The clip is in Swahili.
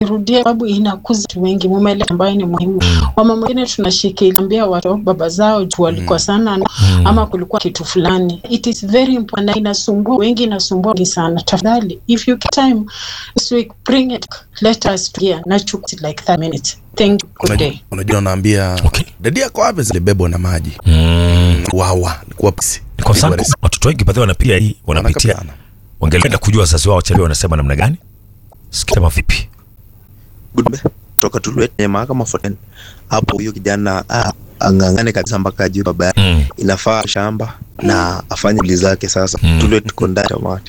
Irudie sababu inakuza watu wengi, mumeleta ambayo ni muhimu. Mama mwingine tunashikilia watu baba zao juu walikosana mm. ama kulikuwa kitu fulani. It is very important na inasumbua wengi, inasumbua wengi sana. Tafadhali, if you get time this week bring it, let us hear na chukua like 30 minutes. Thank you. Good day. Unajua- unajua unaambia Okay. dadi yako wapi zilibebwa na maji Mm. wawa likuwa pisi Kwa sababu watoto wengi baadhi wanapitia hii wanapitia Wanakapana. wangelipenda kujua wazazi wao chali wanasema namna gani sikama vipi Gudbe toka tulete mahakama 14 hapo, huyo kijana ah, ang'ang'ane kabisa mpaka ajue baba yake mm. inafaa shamba na afanye shughuli zake. Sasa Mm. Tulwet tuko ndani tamati